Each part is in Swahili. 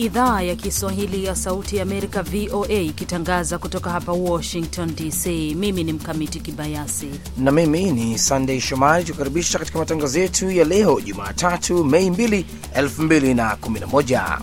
idhaa ya Kiswahili ya Sauti ya Amerika, VOA, ikitangaza kutoka hapa Washington DC. Mimi ni Mkamiti Kibayasi na mimi ni Sandey Shomari, tukukaribisha katika matangazo yetu ya leo Jumatatu, Mei 2, 2011.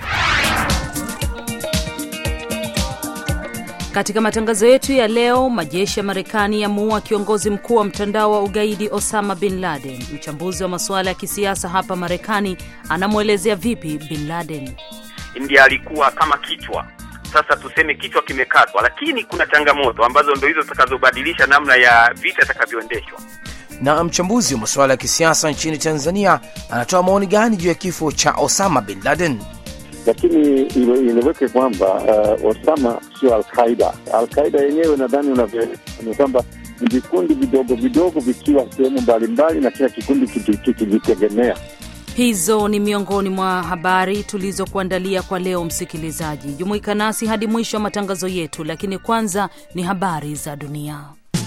Katika matangazo yetu ya leo, majeshi ya Marekani yamuua kiongozi mkuu wa mtandao wa ugaidi Osama bin Laden. Mchambuzi wa masuala ya kisiasa hapa Marekani anamwelezea vipi bin Laden. Ndiye alikuwa kama kichwa, sasa tuseme kichwa kimekatwa, lakini kuna changamoto ambazo ndo hizo zitakazobadilisha namna ya vita itakavyoendeshwa. Na mchambuzi wa masuala ya kisiasa nchini Tanzania anatoa maoni gani juu ya kifo cha Osama bin Laden? Lakini ileweke kwamba uh, Osama sio Alqaida. Alqaida yenyewe nadhani unavyoelewa ni kwamba ni vikundi vidogo vidogo vikiwa sehemu mbalimbali na kila kikundi kikijitegemea. Hizo ni miongoni mwa habari tulizokuandalia kwa leo. Msikilizaji, jumuika nasi hadi mwisho wa matangazo yetu, lakini kwanza ni habari za dunia.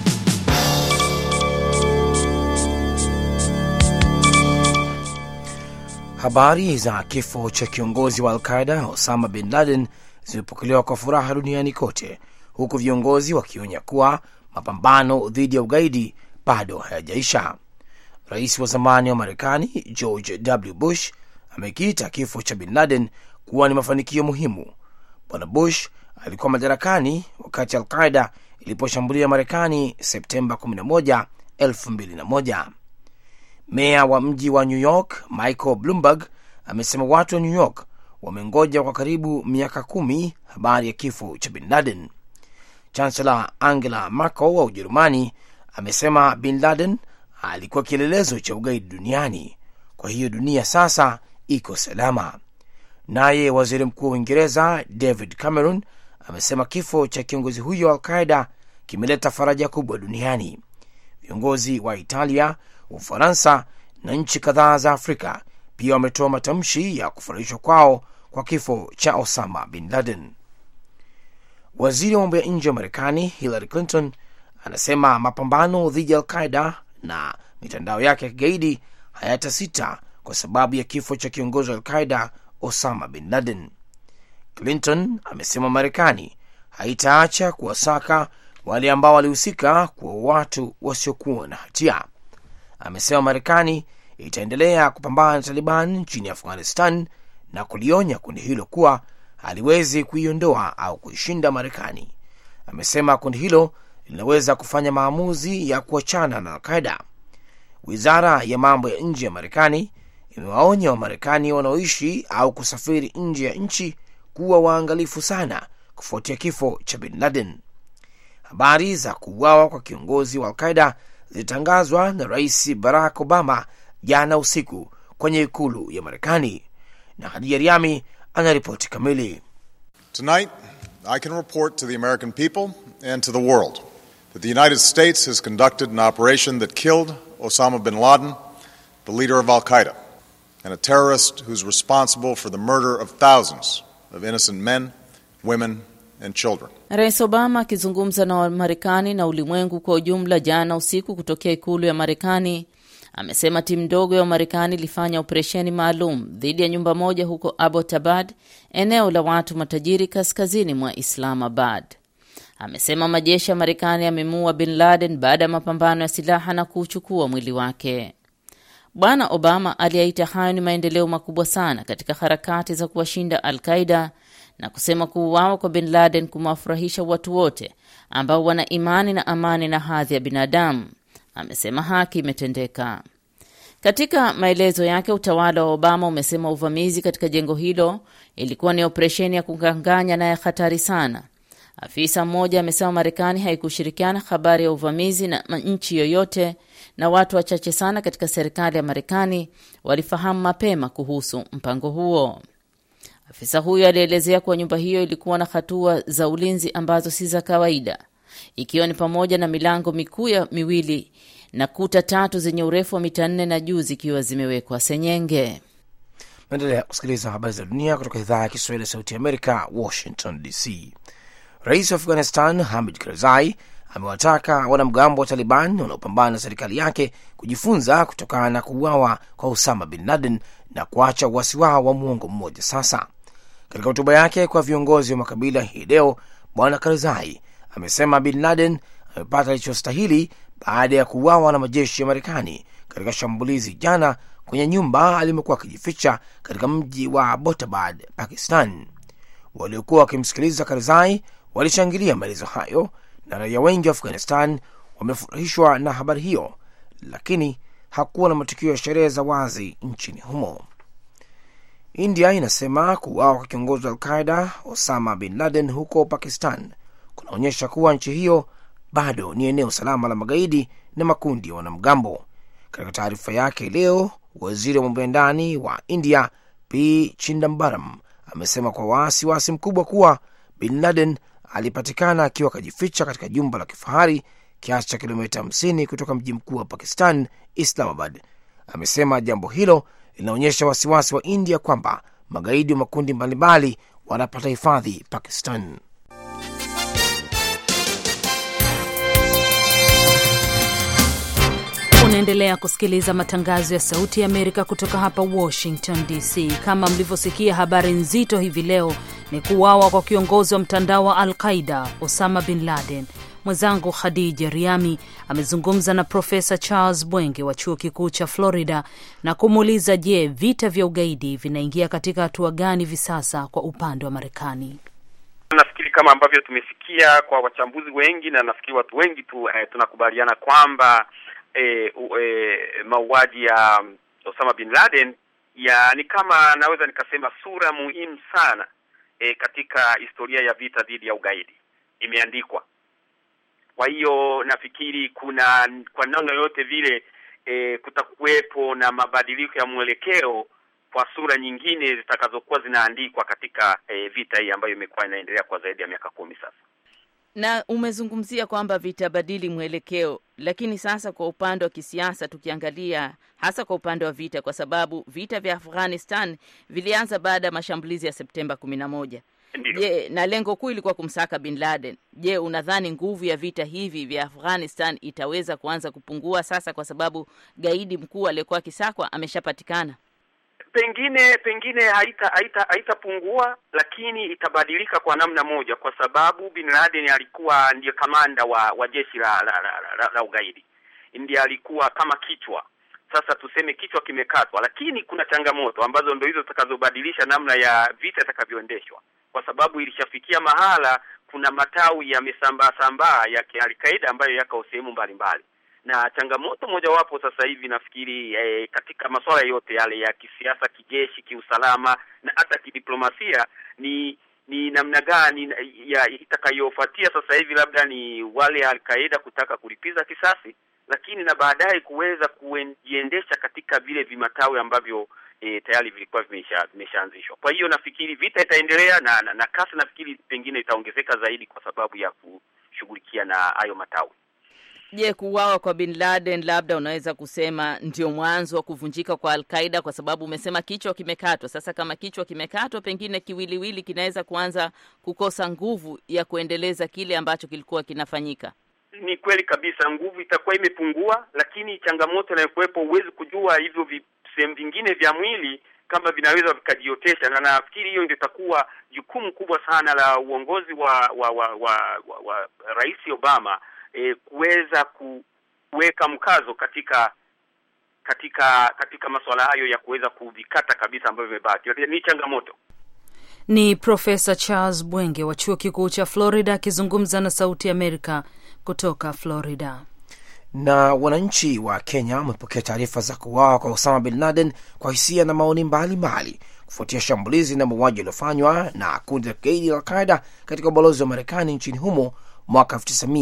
Habari za kifo cha kiongozi wa Alqaida Osama bin Laden zimepokelewa kwa furaha duniani kote, huku viongozi wakionya kuwa mapambano dhidi ya ugaidi bado hayajaisha. Rais wa zamani wa Marekani George W. Bush amekiita kifo cha bin Laden kuwa ni mafanikio muhimu. Bwana Bush alikuwa madarakani wakati Alqaida iliposhambulia Marekani Septemba 11, 2001. Meya wa mji wa New York Michael Bloomberg amesema watu wa New York wamengoja kwa karibu miaka kumi habari ya kifo cha bin Laden. Chancellor Angela Merkel wa Ujerumani amesema bin Laden alikuwa kielelezo cha ugaidi duniani, kwa hiyo dunia sasa iko salama. Naye waziri mkuu wa Uingereza David Cameron amesema kifo cha kiongozi huyo wa Alqaida kimeleta faraja kubwa duniani. Viongozi wa Italia, Ufaransa na nchi kadhaa za Afrika pia wametoa matamshi ya kufurahishwa kwao kwa kifo cha Osama bin Laden. Waziri wa mambo ya nje wa Marekani Hillary Clinton anasema mapambano dhidi ya Alqaida na mitandao yake ya kigaidi hayatasita kwa sababu ya kifo cha kiongozi wa Alqaida Osama bin Laden. Clinton amesema Marekani haitaacha kuwasaka wale ambao walihusika kuwa watu wasiokuwa na hatia. Amesema Marekani itaendelea kupambana na Taliban nchini Afghanistan na kulionya kundi hilo kuwa haliwezi kuiondoa au kuishinda Marekani. Amesema kundi hilo linaweza kufanya maamuzi ya kuachana na Alqaida. Wizara ya mambo ya nje ya Marekani imewaonya Wamarekani wanaoishi au kusafiri nje ya nchi kuwa waangalifu sana kufuatia kifo cha bin Laden. Habari za kuuawa kwa kiongozi wa Alqaida zilitangazwa na Rais Barack Obama jana usiku kwenye ikulu ya Marekani, na Hadija Riami anaripoti kamili. Tonight I can report to the American people and to the world that the United States has conducted an operation that killed Osama bin Laden, the leader of Al Qaeda, and a terrorist who's responsible for the murder of thousands of innocent men, women, and children. Rais Obama akizungumza na Wamarekani na ulimwengu kwa ujumla jana usiku kutokea ikulu ya Marekani amesema timu ndogo ya Wamarekani ilifanya operesheni maalum dhidi ya nyumba moja huko Abbottabad, eneo la watu matajiri kaskazini mwa Islamabad. Amesema majeshi ya Marekani yamemuua bin Laden baada ya mapambano ya silaha na kuuchukua mwili wake. Bwana Obama aliyaita hayo ni maendeleo makubwa sana katika harakati za kuwashinda Al Qaida na kusema kuuawa kwa bin Laden kumewafurahisha watu wote ambao wana imani na amani na hadhi ya binadamu. Amesema haki imetendeka. Katika maelezo yake, utawala wa Obama umesema uvamizi katika jengo hilo ilikuwa ni operesheni ya kukanganya na ya hatari sana. Afisa mmoja amesema Marekani haikushirikiana habari ya uvamizi na nchi yoyote, na watu wachache sana katika serikali ya Marekani walifahamu mapema kuhusu mpango huo. Afisa huyo alielezea kuwa nyumba hiyo ilikuwa na hatua za ulinzi ambazo si za kawaida, ikiwa ni pamoja na milango mikuu ya miwili na kuta tatu zenye urefu wa mita nne na juu zikiwa zimewekwa senyenge. Naendelea kusikiliza habari za dunia kutoka idhaa ya Kiswahili ya Sauti ya Amerika, Washington DC. Rais wa Afghanistan Hamid Karzai amewataka wanamgambo wa Taliban wanaopambana na serikali yake kujifunza kutokana na kuuawa kwa Usama bin Laden na kuacha uasi wao wa muongo mmoja sasa. Katika hotuba yake kwa viongozi wa makabila hii leo, Bwana Karzai amesema Bin Laden amepata alichostahili baada ya kuuawa na majeshi ya Marekani katika shambulizi jana kwenye nyumba alimekuwa akijificha katika mji wa Abbottabad, Pakistan. Waliokuwa wakimsikiliza Karzai walishangilia maelezo hayo, na raia wengi wa Afghanistan wamefurahishwa na habari hiyo, lakini hakuwa na matukio ya sherehe za wazi nchini humo. India inasema kuuawa kwa kiongozi wa Alqaida Osama bin Laden huko Pakistan kunaonyesha kuwa nchi hiyo bado ni eneo salama la magaidi na makundi ya wanamgambo. Katika taarifa yake leo, waziri wa mambo ya ndani wa India P Chindambaram amesema kwa wasiwasi mkubwa kuwa bin Laden alipatikana akiwa akajificha katika jumba la kifahari kiasi cha kilomita 50 kutoka mji mkuu wa Pakistan, Islamabad. Amesema jambo hilo linaonyesha wasiwasi wa India kwamba magaidi wa makundi mbalimbali wanapata hifadhi Pakistan. Unaendelea kusikiliza matangazo ya Sauti ya Amerika kutoka hapa Washington DC. Kama mlivyosikia, habari nzito hivi leo ni kuuawa kwa kiongozi wa mtandao wa Al Qaida Osama bin Laden. Mwenzangu Khadija Riami amezungumza na Profesa Charles Bwenge wa chuo kikuu cha Florida na kumuuliza, je, vita vya ugaidi vinaingia katika hatua gani hivi sasa kwa upande wa Marekani? Nafikiri kama ambavyo tumesikia kwa wachambuzi wengi na nafikiri watu wengi tu eh, tunakubaliana kwamba eh, eh, mauaji ya Osama bin Laden ya ni kama naweza nikasema sura muhimu sana eh, katika historia ya vita dhidi ya ugaidi imeandikwa. Kwa hiyo nafikiri kuna kwa namna yoyote vile e, kutakuwepo na mabadiliko ya mwelekeo kwa sura nyingine zitakazokuwa zinaandikwa katika e, vita hii ambayo imekuwa inaendelea kwa zaidi ya miaka kumi sasa. Na umezungumzia kwamba vitabadili mwelekeo, lakini sasa kwa upande wa kisiasa tukiangalia, hasa kwa upande wa vita, kwa sababu vita vya Afghanistan vilianza baada ya mashambulizi ya Septemba kumi na moja. Je, na lengo kuu ilikuwa kumsaka bin Laden. Je, unadhani nguvu ya vita hivi vya Afghanistan itaweza kuanza kupungua sasa kwa sababu gaidi mkuu aliyekuwa akisakwa ameshapatikana? Pengine pengine haita haita haitapungua, lakini itabadilika kwa namna moja, kwa sababu bin Laden alikuwa ndiye kamanda wa wa jeshi la la, la, la, la ugaidi, ndiye alikuwa kama kichwa. Sasa tuseme kichwa kimekatwa, lakini kuna changamoto ambazo ndio hizo zitakazobadilisha namna ya vita itakavyoendeshwa kwa sababu ilishafikia mahala kuna matawi yamesambaa sambaa ya Al-Qaeda ambayo yako sehemu mbalimbali, na changamoto mojawapo sasa hivi nafikiri eh, katika masuala yote yale ya kisiasa, kijeshi, kiusalama na hata kidiplomasia ni ni namna gani ya itakayofuatia sasa hivi, labda ni wale Al-Qaeda kutaka kulipiza kisasi, lakini na baadaye kuweza kujiendesha katika vile vimatawi ambavyo E, tayari vilikuwa vimesha vimeshaanzishwa. Kwa hiyo nafikiri vita itaendelea na, na, na kasi nafikiri pengine itaongezeka zaidi kwa sababu ya kushughulikia na hayo matawi. Je, kuuawa kwa bin Laden labda unaweza kusema ndio mwanzo wa kuvunjika kwa Al-Qaida kwa sababu umesema kichwa kimekatwa. Sasa kama kichwa kimekatwa, pengine kiwiliwili kinaweza kuanza kukosa nguvu ya kuendeleza kile ambacho kilikuwa kinafanyika. Ni kweli kabisa, nguvu itakuwa imepungua, lakini changamoto inayokuwepo, huwezi kujua hivyo vi sehemu vingine vya mwili kama vinaweza vikajiotesha, na nafikiri hiyo ndio itakuwa jukumu kubwa sana la uongozi wa wa wa, wa, wa, wa Rais Obama e, kuweza kuweka mkazo katika katika katika masuala hayo ya kuweza kuvikata kabisa ambavyo vimebaki. Ni changamoto. Ni Profesa Charles Bwenge wa chuo kikuu cha Florida akizungumza na Sauti ya Amerika kutoka Florida na wananchi wa Kenya wamepokea taarifa za kuuawa kwa Osama bin Laden kwa hisia na maoni mbalimbali kufuatia shambulizi na mauaji yaliyofanywa na kundi la kigaidi la Alqaida katika ubalozi wa Marekani nchini humo mwaka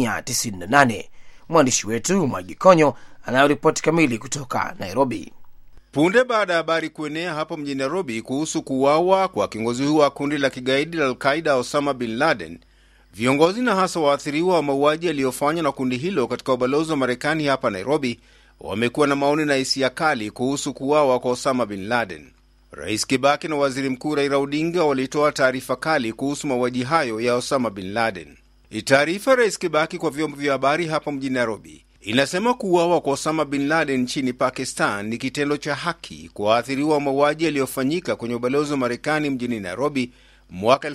1998. Mwandishi wetu Mwagi Konyo anayoripoti kamili kutoka Nairobi. Punde baada ya habari kuenea hapo mjini Nairobi kuhusu kuuawa kwa kiongozi huo wa kundi la kigaidi la Alqaida Osama bin Laden, viongozi na hasa waathiriwa wa mauaji yaliyofanywa na kundi hilo katika ubalozi wa Marekani hapa Nairobi wamekuwa na maoni na hisia kali kuhusu kuuawa kwa Osama bin Laden. Rais Kibaki na waziri mkuu Raila Odinga walitoa taarifa kali kuhusu mauaji hayo ya Osama bin Laden. Taarifa Rais Kibaki kwa vyombo vya habari hapa mjini Nairobi inasema kuuawa kwa Osama bin Laden nchini Pakistan ni kitendo cha haki kwa waathiriwa wa mauaji yaliyofanyika kwenye ubalozi wa Marekani mjini Nairobi mwaka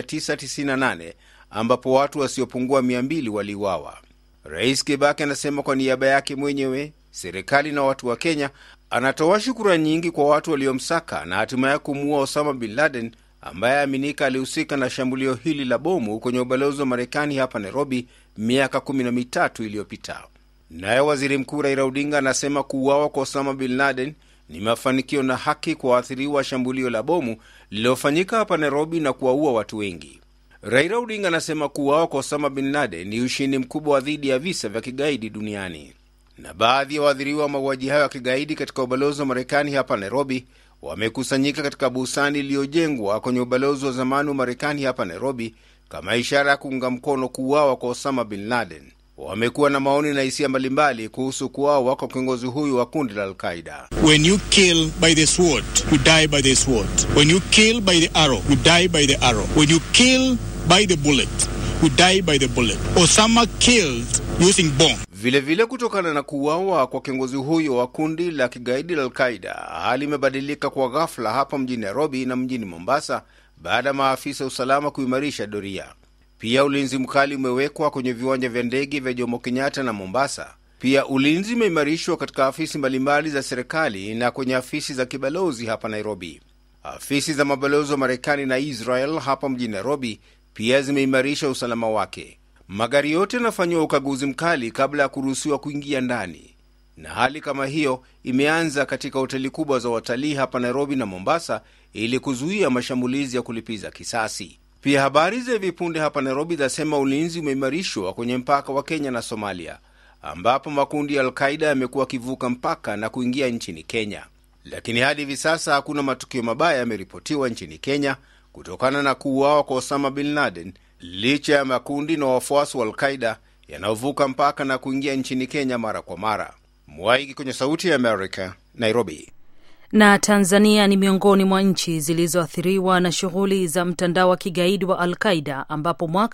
1998 ambapo watu wasiopungua 200 waliuawa. Rais Kibaki anasema kwa niaba yake mwenyewe, serikali na watu wa Kenya, anatoa shukurani nyingi kwa watu waliomsaka na hatimaye kumuua Osama bin Laden ambaye aminika alihusika na shambulio hili la bomu kwenye ubalozi wa Marekani hapa Nairobi miaka kumi na mitatu iliyopita. Naye waziri mkuu Raila Odinga anasema kuuawa kwa Osama bin Laden ni mafanikio na haki kwa waathiriwa wa shambulio la bomu lililofanyika hapa Nairobi na kuwaua watu wengi. Raila Odinga anasema kuuawa kwa Osama bin Laden ni ushindi mkubwa dhidi ya visa vya kigaidi duniani. Na baadhi ya waathiriwa wa mauaji hayo ya kigaidi katika ubalozi wa Marekani hapa Nairobi wamekusanyika katika bustani iliyojengwa kwenye ubalozi wa zamani wa Marekani hapa Nairobi kama ishara ya kuunga mkono kuuawa kwa Osama bin Laden. Wamekuwa na maoni na hisia mbalimbali kuhusu kuuawa kwa kiongozi huyu wa kundi la Alqaida. When you kill by the sword, you die by the sword. When you kill by the arrow, you die by the arrow. When you kill by the bullet, you die by the bullet. Osama killed using bomb. Vilevile vile kutokana na kuuawa kwa kiongozi huyo wa kundi la kigaidi la Alqaida, hali imebadilika kwa ghafla hapa mjini Nairobi na mjini Mombasa baada ya maafisa usalama kuimarisha doria. Pia ulinzi mkali umewekwa kwenye viwanja vya ndege vya Jomo Kenyatta na Mombasa. Pia ulinzi umeimarishwa katika afisi mbalimbali za serikali na kwenye afisi za kibalozi hapa Nairobi. Afisi za mabalozi wa Marekani na Israel hapa mjini Nairobi pia zimeimarisha usalama wake. Magari yote yanafanyiwa ukaguzi mkali kabla ya kuruhusiwa kuingia ndani, na hali kama hiyo imeanza katika hoteli kubwa za watalii hapa Nairobi na Mombasa ili kuzuia mashambulizi ya kulipiza kisasi. Pia habari za hivi punde hapa Nairobi zinasema ulinzi umeimarishwa kwenye mpaka wa Kenya na Somalia, ambapo makundi ya Alqaida yamekuwa akivuka mpaka na kuingia nchini Kenya. Lakini hadi hivi sasa hakuna matukio mabaya yameripotiwa nchini Kenya kutokana na kuuawa kwa Osama bin Laden, licha ya makundi na wafuasi wa Alqaida yanayovuka mpaka na kuingia nchini Kenya mara kwa mara. Mwaiki kwenye Sauti ya Amerika, Nairobi. Na Tanzania ni miongoni mwa nchi zilizoathiriwa na shughuli za mtandao wa kigaidi wa Al Qaida, ambapo mwaka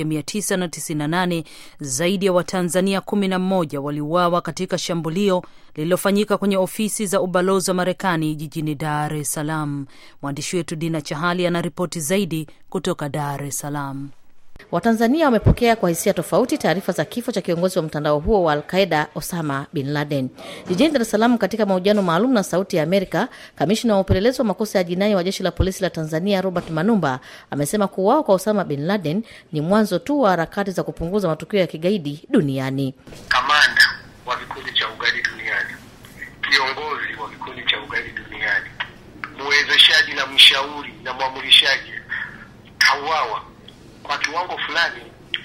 1998 zaidi ya Watanzania 11 waliuawa katika shambulio lililofanyika kwenye ofisi za ubalozi wa Marekani jijini Dar es Salaam. Mwandishi wetu Dina Chahali anaripoti zaidi kutoka Dar es Salaam. Watanzania wamepokea kwa hisia tofauti taarifa za kifo cha kiongozi wa mtandao huo wa Alqaida Osama bin Laden. Jijini Dar es Salaam, katika mahojiano maalum na Sauti ya Amerika, kamishna wa upelelezi wa makosa ya jinai wa jeshi la polisi la Tanzania Robert Manumba amesema kuuawa kwa Osama bin Laden ni mwanzo tu wa harakati za kupunguza matukio ya kigaidi duniani. Kamanda wa vikundi cha ugaidi duniani, kiongozi wa vikundi cha ugaidi duniani, mwezeshaji na mshauri na mwamulishaji kauawa kwa kiwango fulani,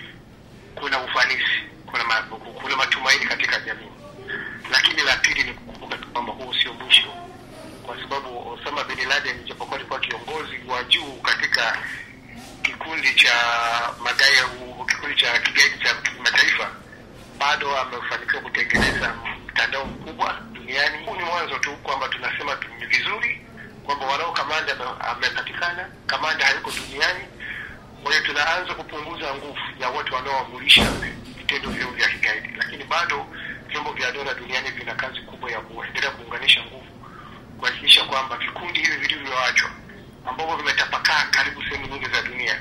kuna ufanisi, kuna ma, kuna matumaini katika jamii. Lakini la pili ni kukumbuka kwamba huu sio mwisho, kwa sababu Osama bin Laden japokuwa alikuwa kiongozi wa juu katika kikundi cha magaidi, kikundi cha kigaidi cha kimataifa, bado amefanikiwa kutengeneza mtandao mkubwa duniani. Huu ni mwanzo tu, kwamba tunasema ni vizuri kwamba wanao kamanda amepatikana, kamanda hayuko duniani kwa hiyo tunaanza kupunguza nguvu ya watu wanaoamulisha vitendo vyao vya kigaidi, lakini bado vyombo vya dola duniani vina kazi kubwa ya kuendelea kuunganisha nguvu, kuhakikisha kwamba vikundi hivi vilivyoachwa ambavyo vimetapakaa karibu sehemu nyingi za dunia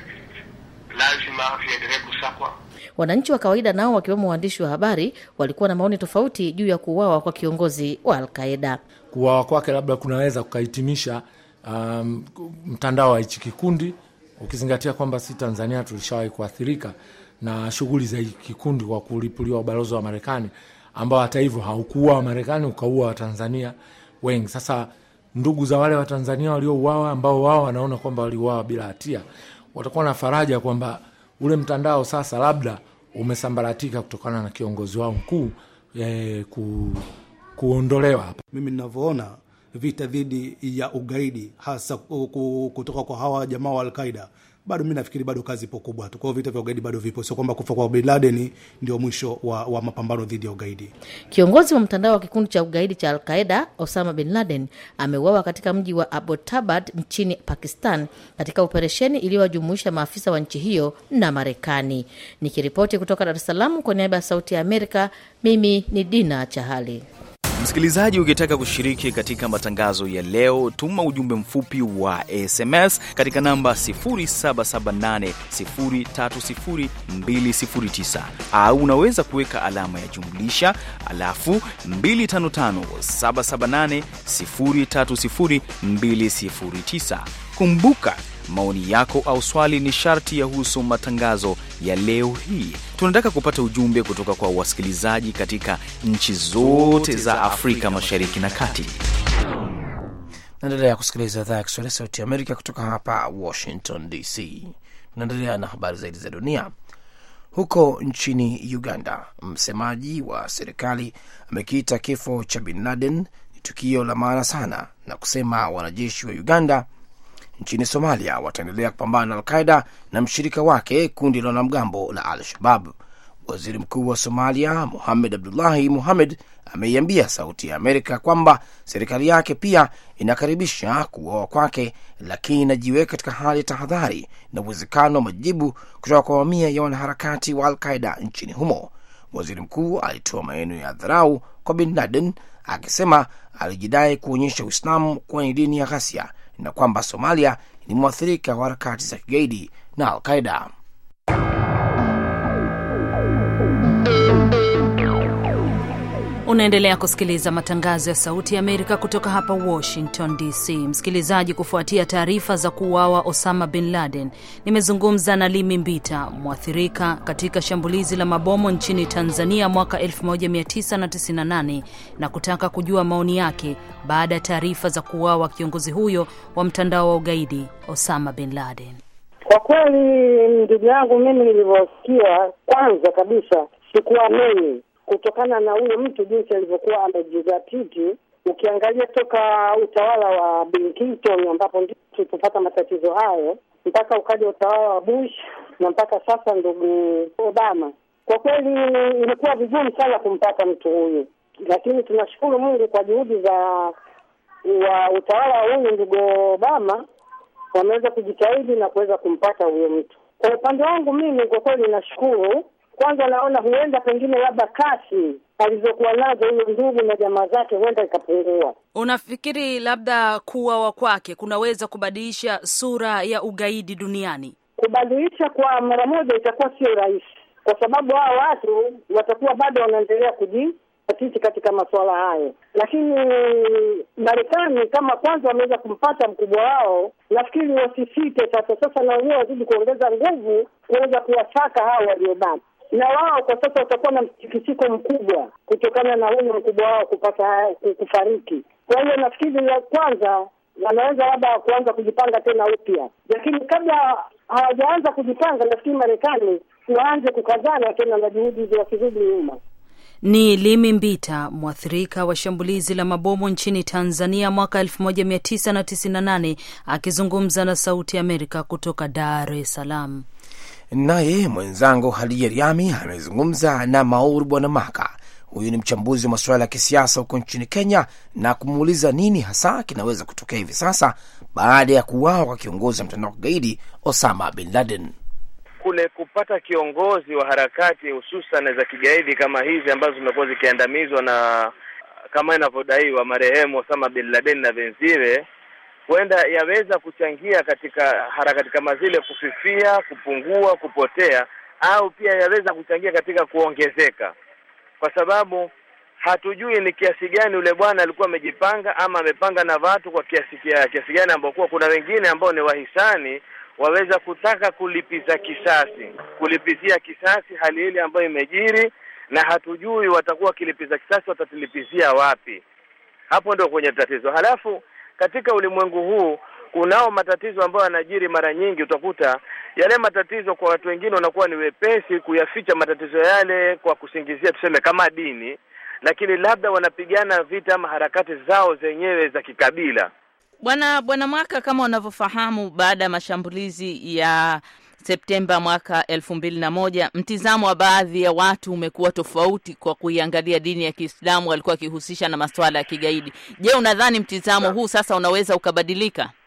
lazima viendelee kusakwa. Wananchi wa kawaida nao wakiwemo waandishi wa habari walikuwa na maoni tofauti juu ya kuuawa kwa kiongozi wa Alqaida. Kuuawa kwake labda kunaweza kukahitimisha um, mtandao wa hichi kikundi ukizingatia kwamba si Tanzania tulishawahi kuathirika na shughuli za kikundi kwa kulipuliwa ubalozi wa Marekani ambao hata hivyo haukuua Wamarekani ukaua Watanzania wengi. Sasa ndugu za wale Watanzania waliouawa ambao wao wanaona kwamba waliuawa bila hatia watakuwa na faraja kwamba ule mtandao sasa labda umesambaratika kutokana na kiongozi wao mkuu eh, ku, kuondolewa hapa. Mimi ninavyoona vita dhidi ya ugaidi hasa kutoka kwa hawa jamaa wa Alqaida, bado mi nafikiri bado kazi ipo kubwa tu. Kwa hiyo vita vya ugaidi bado vipo, sio kwamba kufa kwa Bin Laden ndio mwisho wa, wa mapambano dhidi ya ugaidi. Kiongozi wa mtandao wa kikundi cha ugaidi cha Alqaida Osama bin Laden ameuawa katika mji wa Abbottabad nchini Pakistan katika operesheni iliyowajumuisha maafisa wa nchi hiyo na Marekani. Nikiripoti kutoka Dar es Salaam kwa niaba ya Sauti ya Amerika, mimi ni Dina Chahali. Msikilizaji, ukitaka kushiriki katika matangazo ya leo, tuma ujumbe mfupi wa SMS katika namba 0778030209 au unaweza kuweka alama ya jumlisha alafu 255784030209. Kumbuka maoni yako au swali ni sharti yahusu matangazo ya leo hii. Tunataka kupata ujumbe kutoka kwa wasikilizaji katika nchi zote za Afrika Mashariki na Kati. Naendelea kusikiliza idhaa ya Kiswahili Sauti ya Amerika kutoka hapa Washington DC. Tunaendelea na habari zaidi za dunia. Huko nchini Uganda, msemaji wa serikali amekiita kifo cha Bin Laden ni tukio la maana sana na kusema wanajeshi wa Uganda nchini Somalia wataendelea kupambana na Alqaida na mshirika wake kundi la wanamgambo la Al Shabab. Waziri Mkuu wa Somalia Muhamed Abdullahi Muhamed ameiambia Sauti ya Amerika kwamba serikali yake pia inakaribisha kuuawa kwake, lakini inajiweka katika hali ya tahadhari na uwezekano wa majibu kutoka kwa mamia ya wanaharakati wa Alqaida nchini humo. Waziri mkuu alitoa maneno ya dharau kwa Bin Laden akisema alijidai kuonyesha Uislamu kuwa ni dini ya ghasia na kwamba Somalia ni mwathirika wa harakati za kigaidi na Alqaida. Unaendelea kusikiliza matangazo ya Sauti ya Amerika kutoka hapa Washington DC. Msikilizaji, kufuatia taarifa za kuuawa Osama bin Laden, nimezungumza na Limi Mbita, mwathirika katika shambulizi la mabomu nchini Tanzania mwaka 1998 na kutaka kujua maoni yake baada ya taarifa za kuuawa kiongozi huyo wa mtandao wa ugaidi Osama bin Laden. Kwa kweli, ndugu yangu, mimi nilivyosikia, kwanza kabisa sikuamini kutokana na huyo mtu jinsi alivyokuwa amejizatiti. Ukiangalia toka utawala wa Bill Clinton ambapo ndipo tulipopata matatizo hayo mpaka ukaja utawala wa Bush na mpaka sasa ndugu Obama, kwa kweli ilikuwa vigumu sana kumpata mtu huyu, lakini tunashukuru Mungu kwa juhudi za wa utawala wa huyu ndugu Obama wameweza kujitahidi na kuweza kumpata huyo mtu. Kwa upande wangu mimi, kwa kweli nashukuru kwanza naona huenda pengine labda kasi alizokuwa nazo huyo ndugu na jamaa zake huenda ikapungua. Unafikiri labda kuuawa kwake kunaweza kubadilisha sura ya ugaidi duniani? Kubadilisha kwa mara moja itakuwa sio rahisi, kwa sababu hao watu watakuwa bado wanaendelea kujizatiti katika masuala hayo, lakini Marekani kama kwanza wameweza kumpata mkubwa wao, nafikiri wasisite sasa. Sasa na wenyewe wazidi kuongeza nguvu kuweza kuwasaka hao waliobaki na wao kwa sasa watakuwa na mtikisiko mkubwa kutokana na huyo mkubwa wao kupata kufariki. Kwa hiyo nafikiri la kwanza wanaweza labda kuanza kujipanga tena upya, lakini kabla hawajaanza kujipanga, nafikiri Marekani waanze kukazana tena na juhudi hizo, wasirudi nyuma. Ni Limi Mbita, mwathirika wa shambulizi la mabomu nchini Tanzania mwaka 1998 akizungumza na Sauti ya Amerika kutoka Dar es Salaam. Naye mwenzangu Hadija Riami amezungumza na Maur Bwanamaka. Huyu ni mchambuzi wa masuala ya kisiasa huko nchini Kenya, na kumuuliza nini hasa kinaweza kutokea hivi sasa baada ya kuuawa kwa kiongozi wa mtandao wa kigaidi Osama bin Laden. Kule kupata kiongozi wa harakati hususan za kigaidi kama hizi ambazo zimekuwa zikiandamizwa na kama inavyodaiwa marehemu Osama bin Laden na wenziwe huenda yaweza kuchangia katika harakati kama zile kufifia, kupungua, kupotea, au pia yaweza kuchangia katika kuongezeka, kwa sababu hatujui ni kiasi gani yule bwana alikuwa amejipanga ama amepanga na watu kwa kiasi kiasi gani, ambao kuwa kuna wengine ambao ni wahisani waweza kutaka kulipiza kisasi, kulipizia kisasi hali ile ambayo imejiri, na hatujui watakuwa wakilipiza kisasi watatilipizia wapi. Hapo ndio kwenye tatizo. Halafu katika ulimwengu huu kunao matatizo ambayo yanajiri mara nyingi. Utakuta yale matatizo kwa watu wengine wanakuwa ni wepesi kuyaficha matatizo yale kwa kusingizia tuseme kama dini, lakini labda wanapigana vita ama harakati zao zenyewe za kikabila. Bwana Bwana Mwaka, kama unavyofahamu, baada ya mashambulizi ya Septemba mwaka elfu mbili na moja mtizamo wa baadhi ya watu umekuwa tofauti kwa kuiangalia dini ya Kiislamu, walikuwa wakihusisha na masuala ya kigaidi. Je, unadhani mtizamo huu sasa unaweza ukabadilika?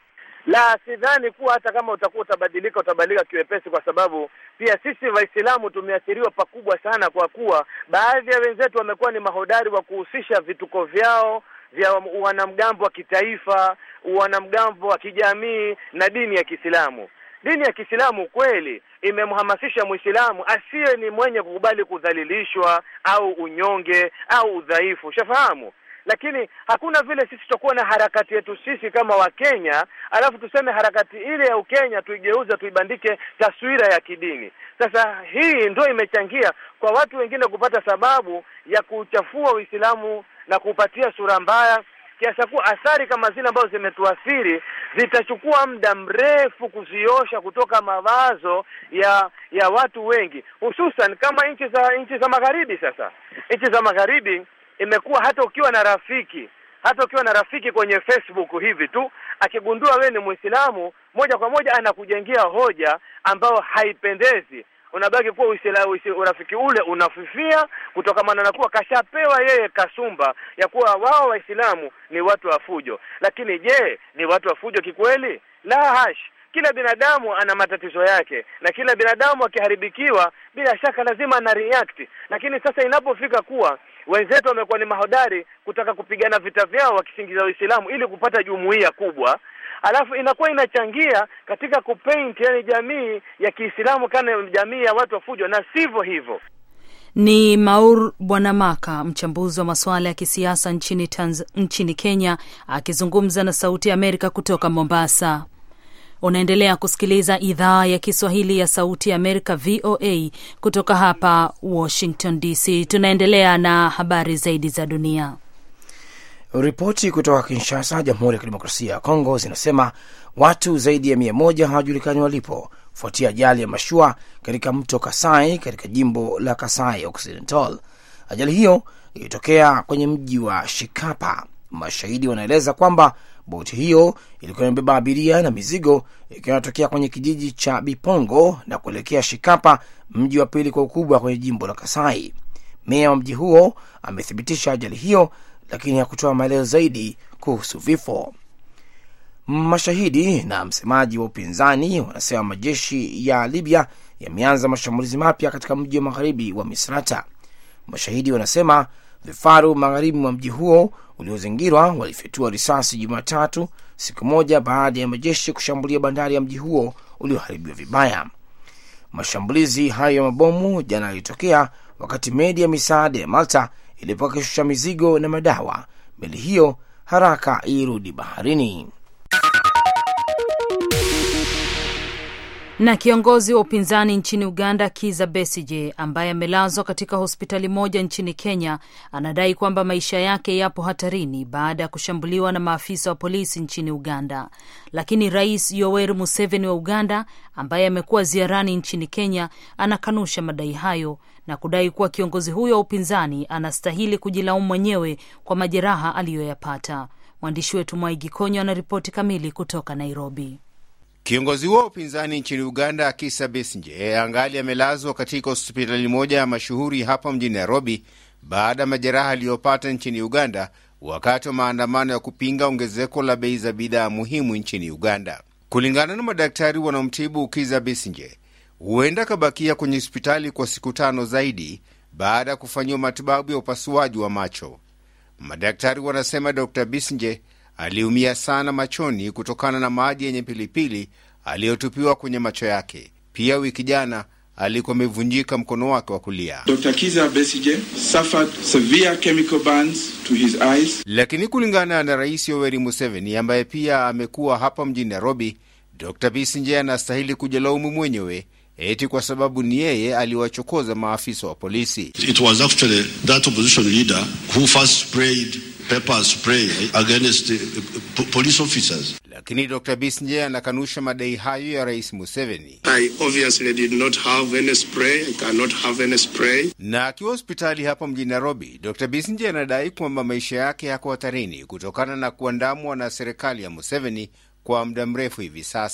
La, sidhani kuwa hata kama utakuwa utabadilika utabadilika kiwepesi, kwa sababu pia sisi Waislamu tumeathiriwa pakubwa sana, kwa kuwa baadhi ya wenzetu wamekuwa ni mahodari wa kuhusisha vituko vyao vya wanamgambo wa kitaifa, wanamgambo wa kijamii na dini ya Kiislamu. Dini ya Kiislamu kweli imemhamasisha Muislamu asiye ni mwenye kukubali kudhalilishwa au unyonge au udhaifu, ushafahamu lakini hakuna vile sisi tutakuwa na harakati yetu sisi kama Wakenya, alafu tuseme harakati ile ya Ukenya tuigeuze tuibandike taswira ya kidini. Sasa hii ndio imechangia kwa watu wengine kupata sababu ya kuchafua Uislamu na kuupatia sura mbaya, kiasi kuwa athari kama zile ambazo zimetuathiri zitachukua muda mrefu kuziosha kutoka mawazo ya ya watu wengi, hususan kama nchi za nchi za magharibi. Sasa nchi za magharibi imekuwa hata ukiwa na rafiki hata ukiwa na rafiki kwenye Facebook hivi tu, akigundua wewe ni Muislamu, moja kwa moja anakujengea hoja ambayo haipendezi. Unabaki kuwa uislamu, urafiki ule unafifia kutokamana na kuwa kashapewa yeye kasumba ya kuwa wao Waislamu ni watu wa fujo. Lakini je, ni watu wa fujo kikweli? La hash. Kila binadamu ana matatizo yake, na kila binadamu akiharibikiwa, bila shaka lazima ana react. Lakini sasa inapofika kuwa wenzetu wamekuwa ni mahodari kutaka kupigana vita vyao wakisingiza Uislamu ili kupata jumuiya kubwa, alafu inakuwa inachangia katika kupaint, yani jamii ya Kiislamu kana jamii ya watu wa fujo, na sivyo hivyo. Ni Maur Bwanamaka, mchambuzi wa masuala ya kisiasa nchini Tanz nchini Kenya, akizungumza na Sauti ya Amerika kutoka Mombasa. Unaendelea kusikiliza idhaa ya Kiswahili ya Sauti ya Amerika, VOA, kutoka hapa Washington DC. Tunaendelea na habari zaidi za dunia. Ripoti kutoka Kinshasa, Jamhuri ya Kidemokrasia ya Kongo, zinasema watu zaidi ya mia moja hawajulikani walipo kufuatia ajali ya mashua katika mto Kasai katika jimbo la Kasai Occidental. Ajali hiyo ilitokea kwenye mji wa Shikapa. Mashahidi wanaeleza kwamba boti hiyo ilikuwa imebeba abiria na mizigo ikiwa inatokea kwenye kijiji cha Bipongo na kuelekea Shikapa, mji wa pili kwa ukubwa kwenye jimbo la Kasai. Meya wa mji huo amethibitisha ajali hiyo, lakini hakutoa maelezo zaidi kuhusu vifo. Mashahidi na msemaji wa upinzani wanasema majeshi ya Libya yameanza mashambulizi mapya katika mji wa magharibi wa Misrata. Mashahidi wanasema vifaru magharibi mwa mji huo uliozingirwa walifyatua risasi Jumatatu, siku moja baada ya majeshi kushambulia bandari ya mji huo ulioharibiwa vibaya. Mashambulizi hayo ya mabomu jana yalitokea wakati meli ya misaada ya Malta ilipokuwa ikishusha mizigo na madawa. Meli hiyo haraka irudi baharini. Na kiongozi wa upinzani nchini Uganda Kiza Besije, ambaye amelazwa katika hospitali moja nchini Kenya, anadai kwamba maisha yake yapo hatarini baada ya kushambuliwa na maafisa wa polisi nchini Uganda. Lakini Rais Yoweri Museveni wa Uganda, ambaye amekuwa ziarani nchini Kenya, anakanusha madai hayo na kudai kuwa kiongozi huyo wa upinzani anastahili kujilaumu mwenyewe kwa majeraha aliyoyapata. Mwandishi wetu Mwaigi Konyo anaripoti kamili kutoka Nairobi. Kiongozi huo wa upinzani nchini Uganda, Kizza Besigye, angali amelazwa katika hospitali moja ya mashuhuri hapa mjini Nairobi baada ya majeraha aliyopata nchini Uganda wakati wa maandamano ya kupinga ongezeko la bei za bidhaa muhimu nchini Uganda. Kulingana na madaktari wanaomtibu Kizza Besigye, huenda akabakia kwenye hospitali kwa siku tano zaidi baada ya kufanyiwa matibabu ya upasuaji wa macho. Madaktari wanasema Dr Besigye aliumia sana machoni kutokana na maji yenye pilipili aliyotupiwa kwenye macho yake. Pia wiki jana alikuwa amevunjika mkono wake wa kulia. Dr. Kizza Besigye suffered severe chemical burns to his eyes. Lakini kulingana na Rais Yoweri Museveni ambaye pia amekuwa hapa mjini Nairobi, Dr Besigye anastahili kujilaumu mwenyewe eti kwa sababu ni yeye aliwachokoza maafisa wa polisi. It was actually that opposition leader who first sprayed pepper spray against the police officers. Lakini Dr Besigye anakanusha madai hayo ya Rais Museveni. I obviously did not have any spray. I cannot have any spray. Na akiwa hospitali hapa mjini Nairobi, Dr Besigye anadai kwamba maisha yake yako hatarini kutokana na kuandamwa na serikali ya Museveni kwa muda mrefu hivi sasa.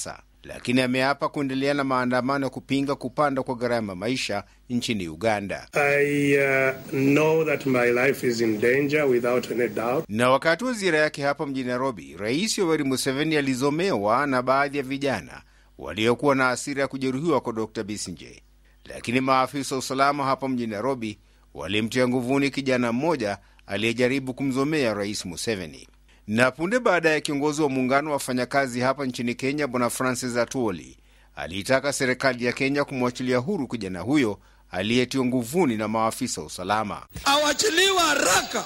lakini ameapa kuendelea na maandamano ya kupinga kupanda kwa gharama maisha nchini Uganda. I uh, know that my life is in danger without any doubt. Na wakati wa ziara yake hapa mjini Nairobi, Rais Yoweri Museveni alizomewa na baadhi ya vijana waliokuwa na hasira ya kujeruhiwa kwa Dr Besigye, lakini maafisa wa usalama hapa mjini Nairobi walimtia nguvuni kijana mmoja aliyejaribu kumzomea Rais Museveni. Na punde baada ya kiongozi wa muungano wa wafanyakazi hapa nchini Kenya, Bwana Francis Atwoli aliitaka serikali ya Kenya kumwachilia huru kijana huyo aliyetiwa nguvuni na maafisa wa usalama. awachiliwa haraka.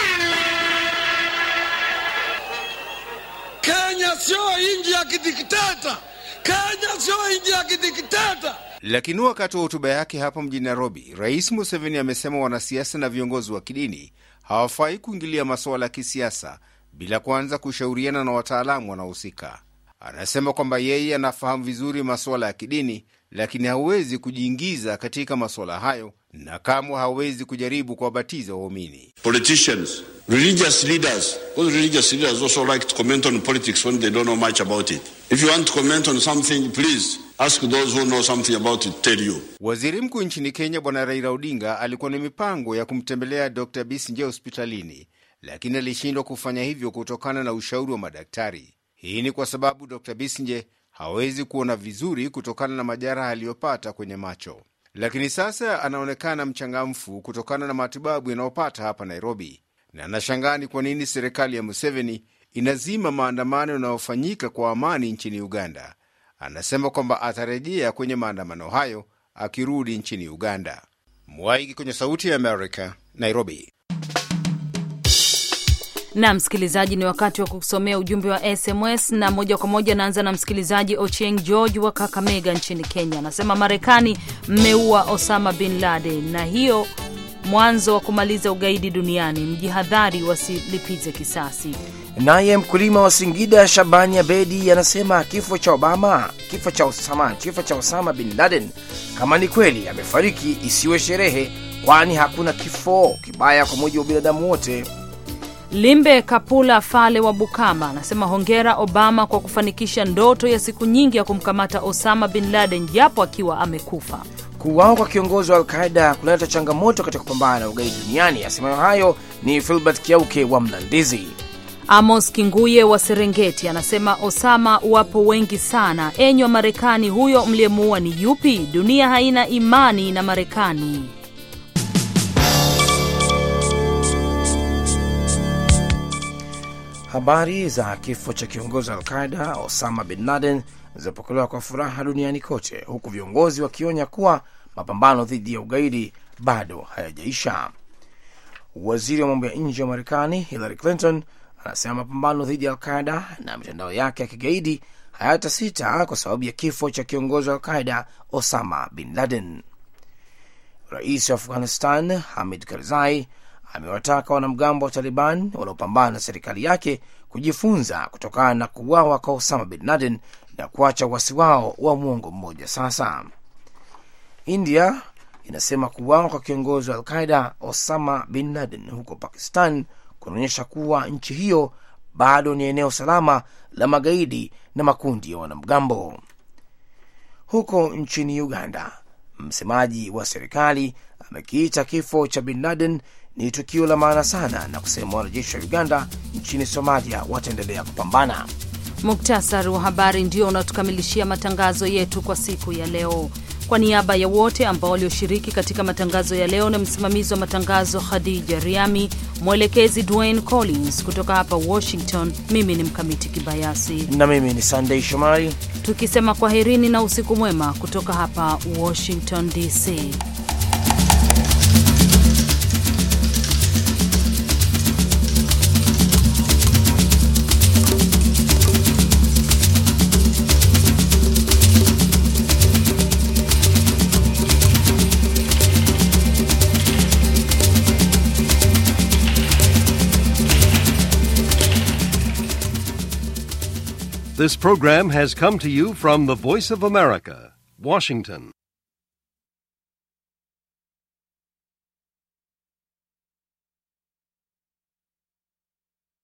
Kenya sio nchi ya kidikteta. Kenya sio nchi ya kidikteta. Lakini wakati wa hotuba yake hapa mjini Nairobi, Rais Museveni amesema wanasiasa na viongozi wa kidini hawafai kuingilia masuala ya kisiasa bila kwanza kushauriana na wataalamu wanaohusika. Anasema kwamba yeye anafahamu vizuri masuala ya kidini, lakini hawezi kujiingiza katika masuala hayo na kamwe hawezi kujaribu kuwabatiza waumini. Politicians, religious leaders, because religious leaders also like to comment on politics when they don't know much about it. If you want to comment on something, please ask those who know something about it tell you. Waziri mkuu nchini Kenya Bwana Raila Odinga alikuwa na mipango ya kumtembelea Dr Besigye hospitalini, lakini alishindwa kufanya hivyo kutokana na ushauri wa madaktari. Hii ni kwa sababu Dr Besigye hawezi kuona vizuri kutokana na majeraha aliyopata kwenye macho, lakini sasa anaonekana mchangamfu kutokana na matibabu yanayopata hapa Nairobi, na anashangaa ni kwa nini serikali ya Museveni inazima maandamano yanayofanyika kwa amani nchini Uganda. Anasema kwamba atarejea kwenye maandamano hayo akirudi nchini Uganda. Mwaiki kwenye Sauti ya Amerika, Nairobi. na msikilizaji, ni wakati wa kusomea ujumbe wa SMS na moja kwa moja naanza na msikilizaji Ochieng George wa Kakamega nchini Kenya. Anasema Marekani mmeua Osama bin Laden na hiyo mwanzo wa kumaliza ugaidi duniani, mjihadhari wasilipize kisasi. Naye mkulima wa Singida Shabani Abedi anasema kifo cha Obama, kifo cha Osama, kifo cha Osama bin Laden, kama ni kweli amefariki, isiwe sherehe, kwani hakuna kifo kibaya kwa mujibu wa binadamu wote. Limbe Kapula Fale wa Bukama anasema hongera Obama kwa kufanikisha ndoto ya siku nyingi ya kumkamata Osama bin Laden japo akiwa amekufa. Kuuawa kwa kiongozi wa Alqaida kunaleta changamoto katika kupambana na ugaidi duniani. Asemayo hayo ni Filbert Kiauke wa Mlandizi. Amos Kinguye wa Serengeti anasema Osama wapo wengi sana. Enyi wa Marekani, huyo mliyemuua ni yupi? Dunia haina imani na Marekani. Habari za kifo cha kiongozi wa Alqaida Osama bin Laden zinapokelewa kwa furaha duniani kote, huku viongozi wakionya kuwa mapambano dhidi ya ugaidi bado hayajaisha. Waziri wa mambo ya nje wa Marekani Hillary Clinton anasema mapambano dhidi ya Alqaida na mitandao yake ya kigaidi hayatasita kwa sababu ya kifo cha kiongozi wa Alqaida Osama bin Laden. Rais wa Afghanistan Hamid Karzai amewataka wanamgambo wa Taliban wanaopambana na serikali yake kujifunza kutokana na kuuawa kwa Osama bin Laden na kuacha uasi wao wa mwongo mmoja sasa. India inasema kuuawa kwa kiongozi wa Alqaida Osama bin Laden huko Pakistan kunaonyesha kuwa nchi hiyo bado ni eneo salama la magaidi na makundi ya wanamgambo. Huko nchini Uganda, msemaji wa serikali amekiita kifo cha bin Laden ni tukio la maana sana na kusema wanajeshi wa Uganda nchini Somalia wataendelea kupambana. Muktasari wa habari ndio unatukamilishia matangazo yetu kwa siku ya leo. Kwa niaba ya wote ambao walioshiriki katika matangazo ya leo na msimamizi wa matangazo Khadija Riami, mwelekezi Dwayne Collins kutoka hapa Washington, mimi ni Mkamiti Kibayasi na mimi ni Sunday Shomari, tukisema kwaherini na usiku mwema kutoka hapa Washington DC. This program has come to you from the Voice of America, Washington.